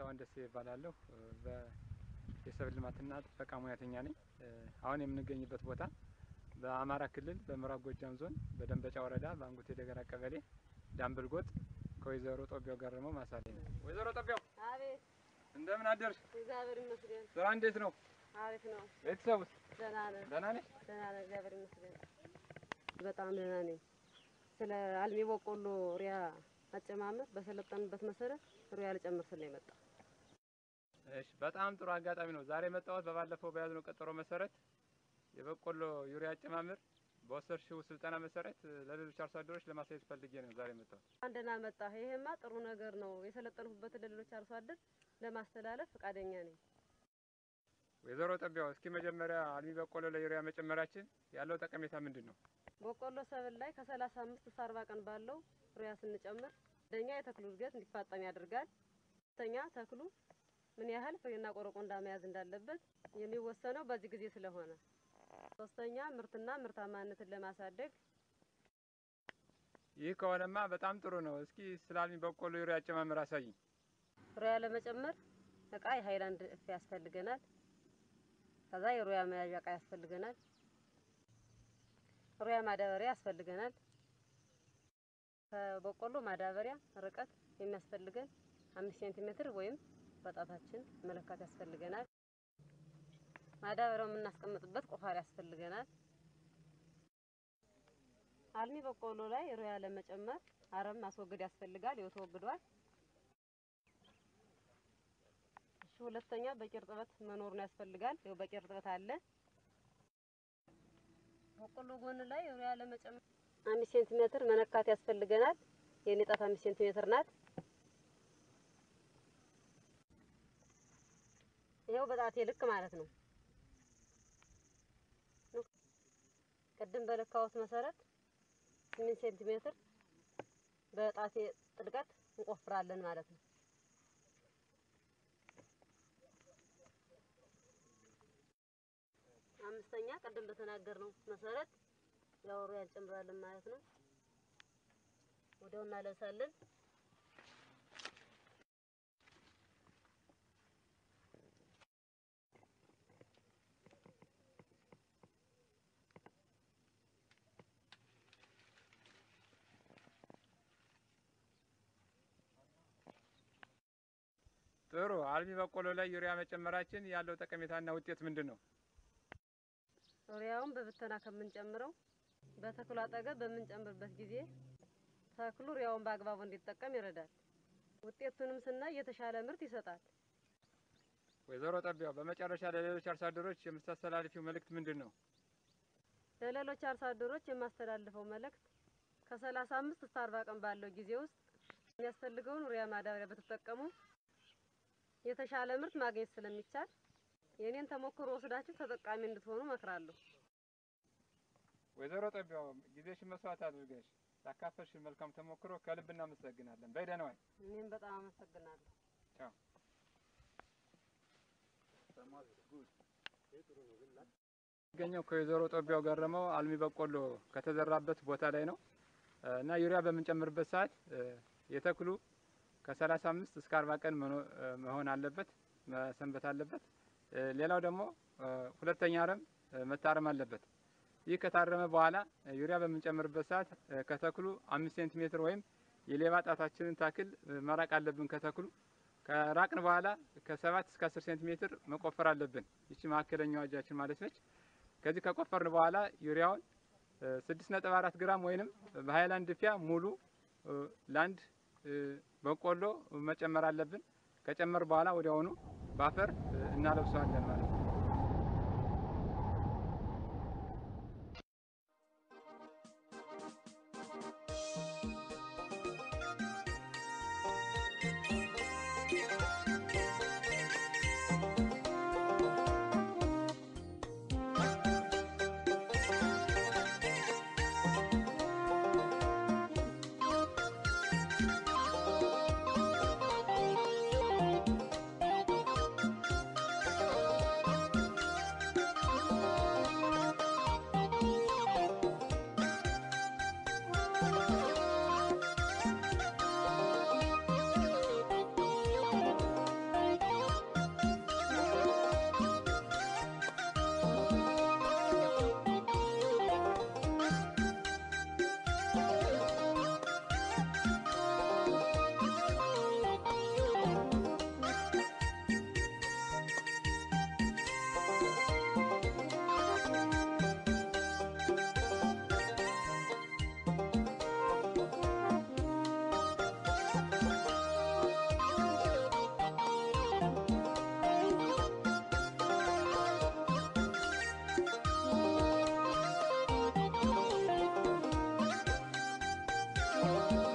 ካሳሁን ደሴ ይባላለሁ። የሰብል ልማትና ጥበቃ ሙያተኛ ነኝ። አሁን የምንገኝበት ቦታ በአማራ ክልል በምዕራብ ጎጃም ዞን በደንበጫ ወረዳ በአንጉቴ ደገራ ቀበሌ ዳምብል ጎጥ ከወይዘሮ ጦቢያው ገረመው ማሳ ላይ ነው። ወይዘሮ ጦቢያው አቤት፣ እንደምን አደርሽ? እግዚአብሔር ይመስገን። ስራ እንዴት ነው? አሪፍ ነው። ቤተሰብ ውስጥ ደህና ነን፣ ደህና ነሽ? ደህና ነን፣ እግዚአብሔር ይመስገን። በጣም ደህና ነኝ። ስለ አልሚ በቆሎ ሪያ አጨማመር በሰለጠንበት መሰረት ሪያ ልጨምር ስለ የመጣ እሺ፣ በጣም ጥሩ አጋጣሚ ነው። ዛሬ የመጣሁት በባለፈው በያዝነው ቀጠሮ መሰረት የበቆሎ ዩሪያ አጨማመር በወሰድሽው ስልጠና መሰረት ለሌሎች አርሶ አደሮች ለማሳየት ፈልጌ ነው ዛሬ የመጣሁት። አንደና መጣ። ይሄማ ጥሩ ነገር ነው። የሰለጠንኩበትን ለሌሎች አርሶ አደር ለማስተላለፍ ፈቃደኛ ነኝ። ወይዘሮ ጦቢያው እስኪ መጀመሪያ አልሚ በቆሎ ለዩሪያ መጨመራችን ያለው ጠቀሜታ ምንድን ነው? በቆሎ ሰብል ላይ ከሰላሳ አምስት እስከ አርባ ቀን ባለው ሪያ ስንጨምር አንደኛ የተክሉ እድገት እንዲፋጠን ያደርጋል። ሁለተኛ ተክሉ ምን ያህል ፍሬና ቆረቆንዳ መያዝ እንዳለበት የሚወሰነው በዚህ ጊዜ ስለሆነ፣ ሶስተኛ ምርትና ምርታማነትን ለማሳደግ ይህ ከሆነማ በጣም ጥሩ ነው። እስኪ ስለ አልሚ በቆሎ ዩሪያ አጨማመር አሳይኝ። ሩያ ለመጨመር እቃ የሀይላንድ እፍ ያስፈልገናል። ከዛ የሩያ መያዣ እቃ ያስፈልገናል። ሩያ ማዳበሪያ ያስፈልገናል። ከበቆሎ ማዳበሪያ ርቀት የሚያስፈልገን አምስት ሴንቲሜትር ወይም በጣታችን መለካት ያስፈልገናል። ማዳበሪያው የምናስቀምጥበት ቆፋሪ ያስፈልገናል። አልሚ በቆሎ ላይ ሩያ ለመጨመር አረም ማስወገድ ያስፈልጋል። ይኸው ተወግዷል። እሺ፣ ሁለተኛ በቂ እርጥበት መኖሩን ያስፈልጋል። ይኸው በቂ እርጥበት አለ። በቆሎ ጎን ላይ ሩያ ለመጨመር አምስት ሴንቲሜትር መነካት ያስፈልገናል። የኔ ጣት አምስት ሴንቲሜትር ናት። ይኸው በጣቴ ልክ ማለት ነው። ቅድም በለካሁት መሰረት ስምንት ሴንቲሜትር በጣቴ ጥልቀት እንቆፍራለን ማለት ነው። አምስተኛ ቅድም በተናገርነው መሰረት ያው ሩያ እንጨምራለን ማለት ነው። ወዲያው እናለብሳለን። ጥሩ። አልሚ በቆሎ ላይ ዩሪያ መጨመራችን ያለው ጠቀሜታና ውጤት ምንድን ነው? ሩያውን በብተና ከምንጨምረው በተክሉ አጠገብ በምንጨምርበት ጊዜ ተክሉ ሩያውን በአግባቡ እንዲጠቀም ይረዳል። ውጤቱንም ስናይ የተሻለ ምርት ይሰጣል። ወይዘሮ ጦቢያው በመጨረሻ ለሌሎች አርሶ አደሮች የምታስተላልፊው መልእክት ምንድን ነው? ለሌሎች አርሶ አደሮች የማስተላልፈው መልእክት ከሰላሳ አምስት እስከ አርባ ቀን ባለው ጊዜ ውስጥ የሚያስፈልገውን ሩያ ማዳበሪያ በተጠቀሙ የተሻለ ምርት ማግኘት ስለሚቻል የኔን ተሞክሮ ወስዳችሁ ተጠቃሚ እንድትሆኑ እመክራለሁ። ወይዘሮ ጦቢያው ጊዜሽን መስዋዕት አድርገሽ ላካፈልሽን መልካም ተሞክሮ ከልብ እናመሰግናለን። በይ ደህና ዋይ። እኔም በጣም አመሰግናለሁ። ቻው። የሚገኘው ከወይዘሮ ጦቢያው ገረመው አልሚ በቆሎ ከተዘራበት ቦታ ላይ ነው እና ዩሪያ በምንጨምርበት ሰዓት የተክሉ ከሰላሳ አምስት እስከ አርባ ቀን መሆን አለበት መሰንበት አለበት። ሌላው ደግሞ ሁለተኛ አረም መታረም አለበት። ይህ ከታረመ በኋላ ዩሪያ በምንጨምርበት ሰዓት ከተክሉ አምስት ሴንቲሜትር ወይም የሌባ ጣታችንን ታክል መራቅ አለብን ከተክሉ። ከራቅን በኋላ ከሰባት እስከ አስር ሴንቲሜትር መቆፈር አለብን። ይቺ መካከለኛዋ እጃችን ማለት ነች። ከዚህ ከቆፈርን በኋላ ዩሪያውን ስድስት ነጥብ አራት ግራም ወይንም በሀይላንድ ፊያ ሙሉ ለአንድ በቆሎ መጨመር አለብን። ከጨመር በኋላ ወዲያውኑ በአፈር እናለብሰዋለን ማለት ነው። ነው።